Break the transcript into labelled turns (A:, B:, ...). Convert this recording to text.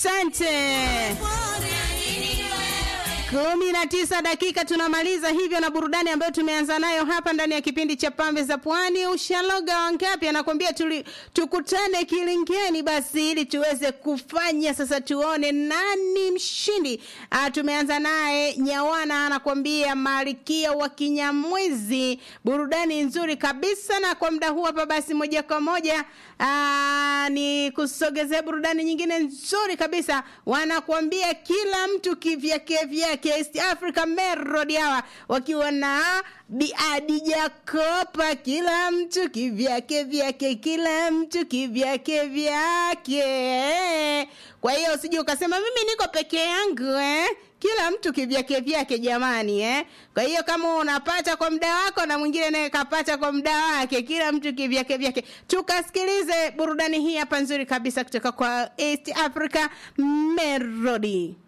A: Asante. kumi na tisa dakika tunamaliza hivyo na burudani ambayo tumeanza nayo hapa ndani ya kipindi cha pambe za pwani. Ushaloga wangapi? Anakwambia tuli, tukutane kilingeni basi ili tuweze kufanya sasa, tuone nani mshindi. Ah, tumeanza naye Nyawana anakwambia Malkia wa Kinyamwezi, burudani nzuri kabisa. Na kwa muda huu hapa basi moja kwa moja aa, ni kusogezea burudani nyingine nzuri kabisa, wanakuambia kila mtu kivyake vyake East Africa Melody hawa wakiwa na Bi Adija Kopa, kila mtu kivyake vyake, kila mtu kivyake vyake. Kwa hiyo usije ukasema mimi niko peke yangu eh? Kila mtu kivyake vyake jamani eh? Kwa hiyo kama unapata kwa muda wako na mwingine naye kapata kwa muda wake, kila mtu kivyake vyake. Tukasikilize burudani hii hapa nzuri kabisa kutoka kwa East Africa Melody.